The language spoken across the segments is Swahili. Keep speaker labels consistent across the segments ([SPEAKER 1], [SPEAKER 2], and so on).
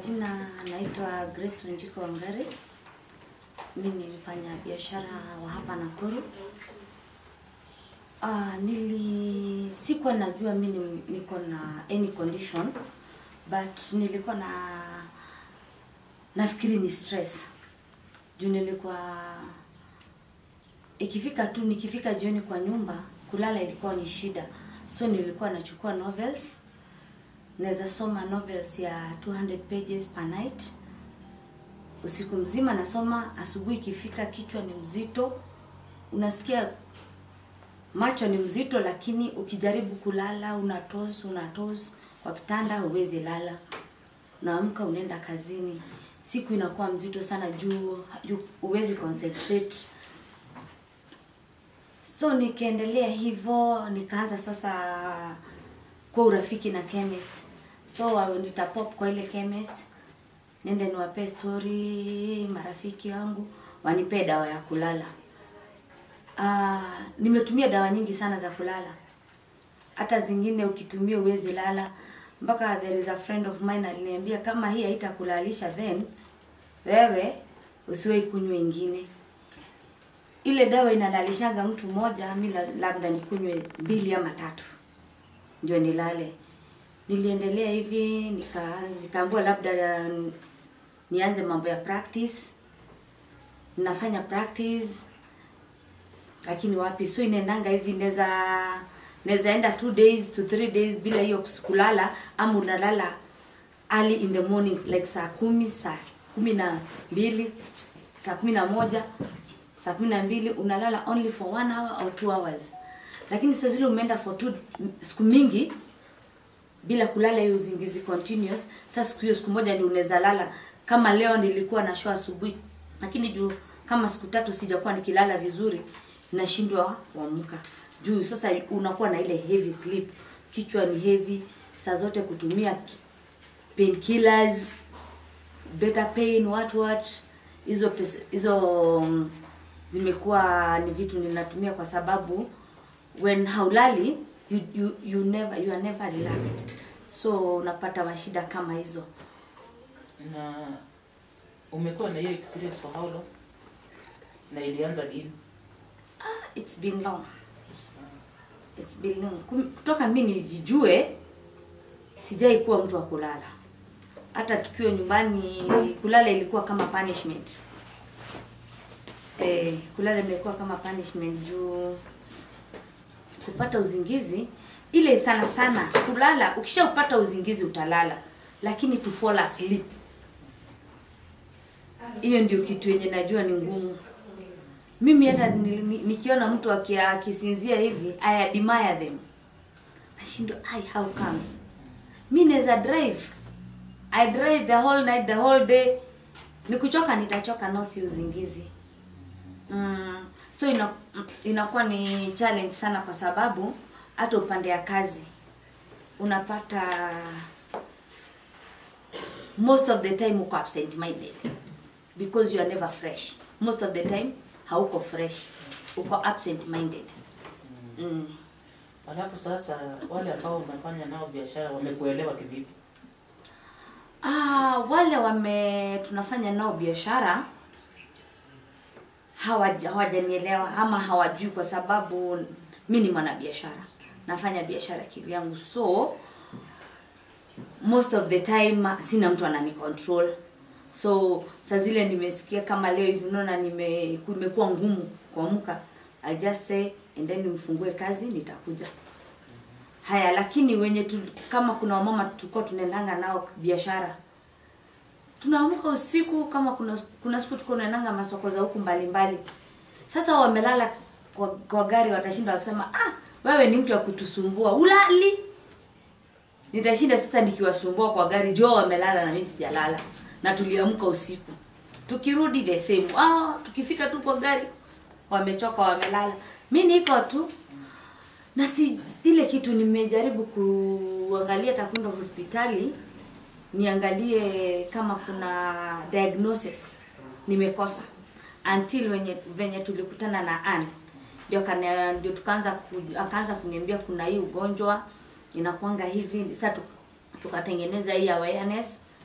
[SPEAKER 1] majina naitwa Grace Wanjiko Wangari. Mimi ni mfanya biashara wa hapa Nakuru. Ah, nili sikuwa najua mimi niko na any condition but nilikuwa na nafikiri ni stress juu nilikuwa ikifika tu nikifika jioni kwa nyumba kulala ilikuwa ni shida, so nilikuwa nachukua novels naweza soma novels ya 200 pages per night usiku mzima nasoma. Asubuhi ikifika kichwa ni mzito, unasikia macho ni mzito, lakini ukijaribu kulala unatos unatos kwa kitanda, huwezi lala. Unaamka unaenda kazini, siku inakuwa mzito sana juu hu- huwezi concentrate. So nikaendelea hivyo, nikaanza sasa kwa urafiki na chemist. So nitapop kwa ile chemist, nende niwape story marafiki wangu, wanipee dawa ya kulala. Ah, nimetumia dawa nyingi sana za kulala, hata zingine ukitumia uwezi lala, mpaka there is a friend of mine aliniambia kama hii haitakulalisha then wewe usiwahi kunywa ingine. Ile dawa inalalishaga mtu mmoja, mi la- labda nikunywe mbili ama tatu ndio nilale. Niliendelea hivi nika nikaambiwa labda uh, nianze mambo ya practice. Nafanya practice lakini wapi, so inaendanga hivi, naweza naweza enda two days to three days bila hiyo kulala, ama unalala early in the morning like saa kumi saa kumi na mbili saa kumi na moja saa kumi na mbili unalala only for one hour or two hours, lakini saa zile umeenda for two siku mingi bila kulala hiyo uzingizi continuous. Sasa siku hiyo siku moja ndio unaweza lala. Kama leo nilikuwa na show asubuhi, lakini juu kama siku tatu sijakuwa nikilala vizuri, nashindwa kuamka juu sasa unakuwa na ile heavy sleep, kichwa ni heavy, saa zote kutumia ki- painkillers, better pain, what what, hizo pesa- hizo mm, zimekuwa ni vitu ninatumia kwa sababu when haulali you, you, you never you are never relaxed so unapata mashida kama hizo
[SPEAKER 2] na umekuwa na hiyo experience for how long na ilianza lini
[SPEAKER 1] it's been long it's been long Kum- kutoka mi nijijue sijai kuwa mtu wa kulala hata tukiwa nyumbani kulala ilikuwa kama punishment eh, kulala imekuwa kama punishment juu kupata uzingizi ile sana sana kulala ukishaupata uzingizi utalala lakini to fall asleep hiyo ndio kitu yenye najua ni ngumu mimi hata ni- ni- nikiona mtu aki- akisinzia hivi i admire them nashindwa ai how comes mi naweza drive i drive the whole night the whole day nikuchoka nitachoka no si uzingizi mm, so ina, inakuwa ni challenge sana kwa sababu hata upande ya kazi unapata most of the time uko absent minded because you are never fresh most of the time hauko fresh uko absent minded mm.
[SPEAKER 2] alafu sasa wale ambao unafanya nao biashara wamekuelewa kivipi
[SPEAKER 1] Ah, wale wame tunafanya nao biashara hawaja- hawajanielewa ama hawajui kwa sababu mi ni mwanabiashara nafanya biashara kivyangu so most of the time sina mtu anani control so saa zile nimesikia kama leo hivi unaona nime imekuwa ngumu kuamka I'll just say and then mfungue kazi nitakuja haya lakini wenye tu, kama kuna wamama tulikuwa tunaendanga nao biashara tunaamka usiku kama kuna kuna siku tuko tunaendanga masoko za huku mbalimbali sasa wamelala kwa, kwa gari watashinda wakisema ah wewe ni mtu wa kutusumbua ulali nitashinda sasa nikiwasumbua kwa gari jo wamelala na mimi sijalala na tuliamka usiku tukirudi the same ah tukifika tu kwa gari wamechoka wamelala mi niko tu na si ile kitu nimejaribu kuangalia takwenda hospitali niangalie kama kuna diagnosis nimekosa until wenye venye tulikutana na Ann ndio kana ndio tukaanza ku, akaanza kuniambia kuna hii ugonjwa inakuanga hivi sasa tu- tukatengeneza hii awareness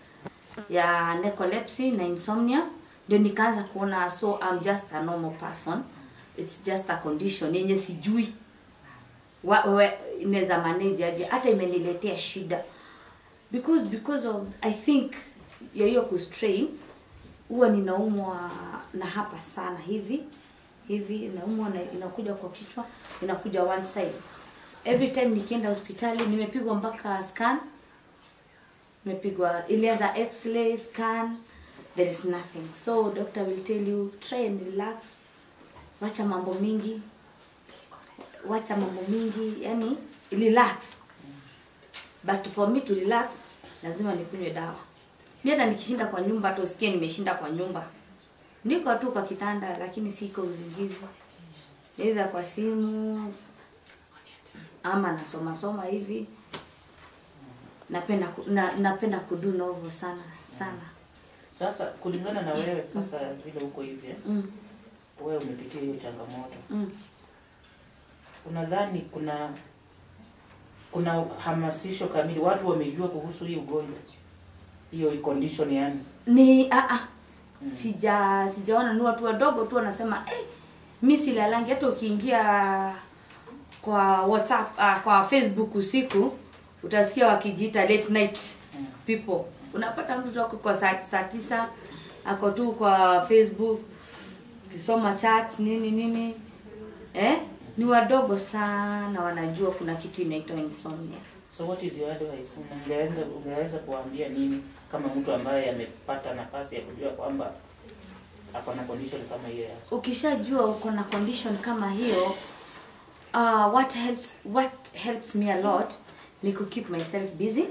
[SPEAKER 1] ya narcolepsy na insomnia ndio nikaanza kuona so I'm just a normal person it's just a condition yenye sijui wa- we- inaweza manage aje hata imeniletea shida because because of i think ya hiyo kustrain huwa ninaumwa na hapa sana hivi hivi inaumwa na inakuja kwa kichwa inakuja one side every time nikienda hospitali nimepigwa mpaka scan nimepigwa ilianza x-ray scan there is nothing so doctor will tell you try and relax wacha mambo mingi wacha mambo mingi yani relax but for me to relax lazima nikunywe dawa mi hata nikishinda kwa nyumba hata usikie nimeshinda kwa nyumba niko tu kwa kitanda lakini siko uzingizi either kwa simu ama nasoma soma hivi napenda ku, na, napenda kudu novel sana sana
[SPEAKER 2] Sasa kulingana na wewe sasa vile uko hivi eh,
[SPEAKER 1] mm,
[SPEAKER 2] wewe umepitia hiyo changamoto,
[SPEAKER 1] mm.
[SPEAKER 2] unadhani kuna kuna hamasisho kamili, watu wamejua kuhusu hii ugonjwa, hiyo condition yani?
[SPEAKER 1] ni ah, ah,
[SPEAKER 2] Mm.
[SPEAKER 1] sija sijaona ni watu wadogo tu wanasema eh, mi silalangi hata ukiingia kwa whatsapp ah, kwa facebook usiku utasikia wakijiita late night
[SPEAKER 2] Mm.
[SPEAKER 1] people unapata mtu tu ako kwa saa, saa tisa ako tu kwa facebook ukisoma chats nini nini eh ni wadogo sana wanajua kuna kitu inaitwa insomnia
[SPEAKER 2] So what is your advice? Ungeenda ungeweza kuambia nini kama mtu ambaye amepata nafasi ya kujua kwamba ako na condition kama hiyo ya
[SPEAKER 1] ukishajua uko na condition kama hiyo uh, what helps what helps me a lot ni ku keep myself busy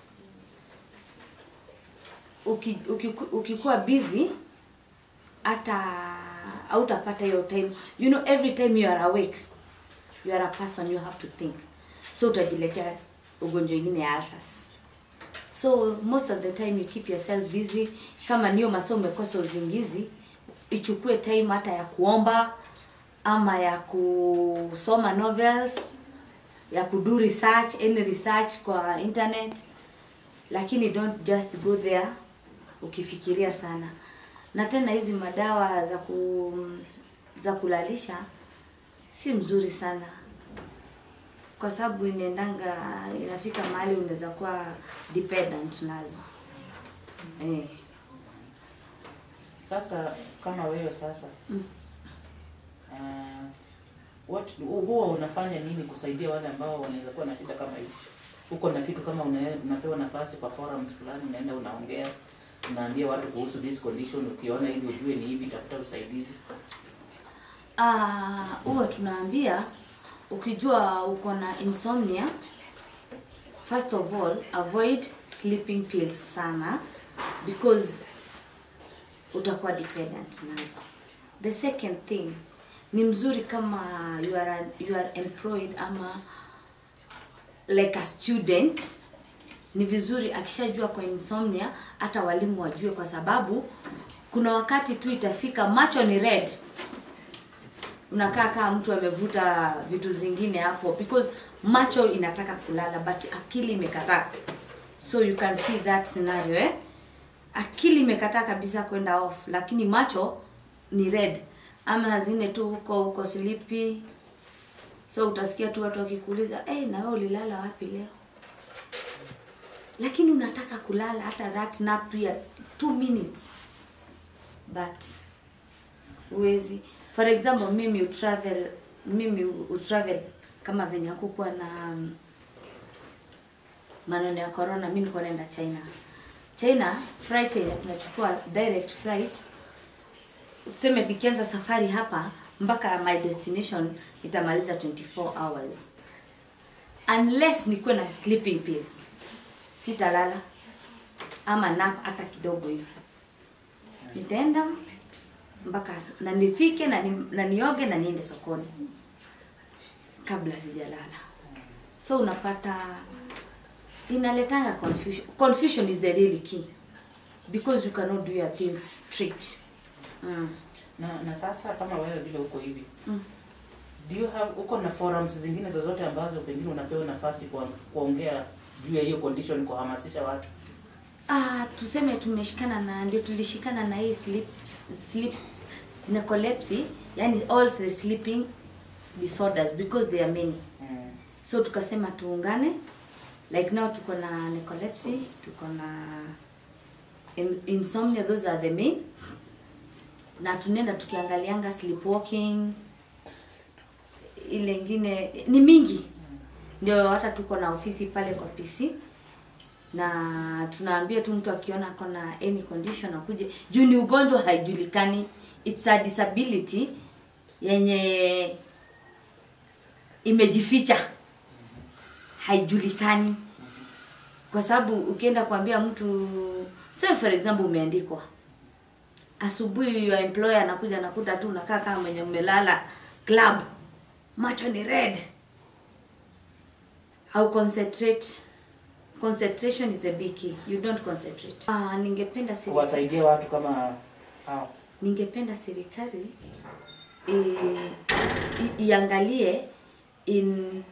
[SPEAKER 1] Uki, uki, ukikuwa busy hata hautapata hiyo time you know every time you are awake you are a person you have to think so utajiletea ugonjwa ingine ya ulcers so most of the time you keep yourself busy kama niyo masomo umekosa uzingizi ichukue time hata ya kuomba ama ya kusoma novels ya kudo research any research kwa internet lakini don't just go there ukifikiria sana na tena hizi madawa za ku za kulalisha si mzuri sana kwa sababu inaendanga inafika mahali unaweza kuwa dependent nazo eh.
[SPEAKER 2] Sasa kama wewe sasa
[SPEAKER 1] Mm.
[SPEAKER 2] uh, what huwa unafanya nini kusaidia wale ambao wanaweza kuwa na shida kama hii? Uko na kitu kama una, unapewa nafasi kwa forums fulani, unaenda unaongea, unaambia watu kuhusu this condition, ukiona hivi ujue ni hivi, tafuta usaidizi.
[SPEAKER 1] Ah, huwa tunaambia ukijua uko na insomnia first of all avoid sleeping pills sana because utakuwa dependent nazo the second thing ni mzuri kama you are, you are employed ama like a student ni vizuri akishajua kwa insomnia hata walimu wajue kwa sababu kuna wakati tu itafika macho ni red unakaa kama mtu amevuta vitu zingine hapo because macho inataka kulala but akili imekataa so you can see that scenario eh? akili imekataa kabisa kwenda off lakini macho ni red ama hazine tu huko huko silipi so utasikia tu watu wakikuuliza hey, na wewe ulilala wapi leo lakini unataka kulala hata that nap tu ya two minutes but huwezi for example mimi utravel mimi utravel kama venye hakukuwa na um, maneno ya corona mi nilikuwa naenda china china flight yenye tunachukua direct flight tuseme nikianza safari hapa mpaka my destination itamaliza 24 hours unless nikuwe na sleeping pills sitalala ama nap hata kidogo hivi nitaenda mpaka na nifike na, ni, na nioge na niende sokoni kabla sijalala so unapata inaletanga confusion confusion is the really key because you cannot do your things straight mm.
[SPEAKER 2] Na, na sasa kama wewe vile uko hivi
[SPEAKER 1] Mm.
[SPEAKER 2] do you have uko na forums zingine zozote ambazo pengine unapewa nafasi kwa kuongea juu ya hiyo condition kuhamasisha watu
[SPEAKER 1] Ah, tuseme tumeshikana na ndio tulishikana na hii sleep sleep narcolepsy, yani all the sleeping disorders because they are many.
[SPEAKER 2] Mm.
[SPEAKER 1] So tukasema tuungane. Like now tuko na narcolepsy, tuko na in- insomnia, those are the main. Na tunaenda tukiangalianga sleepwalking, ile ingine ni mingi. Ndio hata tuko na ofisi pale kwa PC na tunaambia tu mtu akiona ako na any condition akuje juu ni ugonjwa haijulikani it's a disability yenye imejificha haijulikani kwa sababu ukienda kuambia mtu say for example umeandikwa asubuhi your employer anakuja anakuta tu unakaa kama mwenye umelala club macho ni red au concentrate concentration is a big key you don't concentrate ah ningependa serikali
[SPEAKER 2] Kuwasaidia watu kama hao.
[SPEAKER 1] ningependa serikali i, i, iangalie in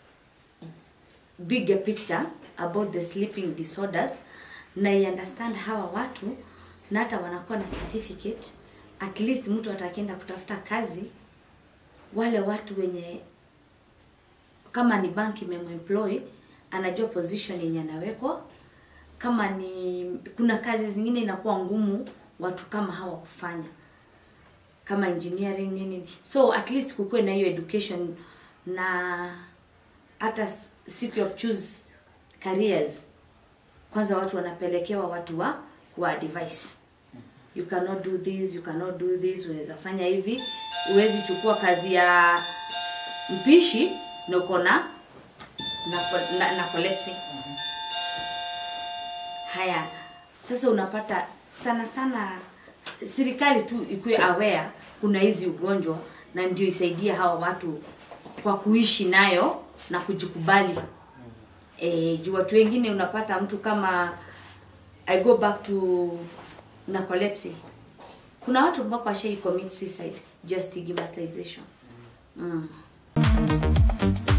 [SPEAKER 1] bigger picture about the sleeping disorders na i understand hawa watu na hata wanakuwa na certificate at least mtu atakienda kutafuta kazi wale watu wenye kama ni bank imememploy anajua position yenye anawekwa kama ni kuna kazi zingine inakuwa ngumu watu kama hawa kufanya kama engineering nini so at least kukuwe na hiyo education na hata s- siku ya choose careers kwanza watu wanapelekewa watu wa wa advice you cannot do this you cannot do this unaweza fanya hivi huwezi chukua kazi ya mpishi na uko na na, na, na collapse haya sasa unapata sana sana serikali tu ikuwe aware kuna hizi ugonjwa na ndio isaidie hawa watu kwa kuishi nayo na kujikubali e, juu watu wengine unapata mtu kama i go back to narcolepsy kuna watu mpaka washai commit suicide just stigmatization mm.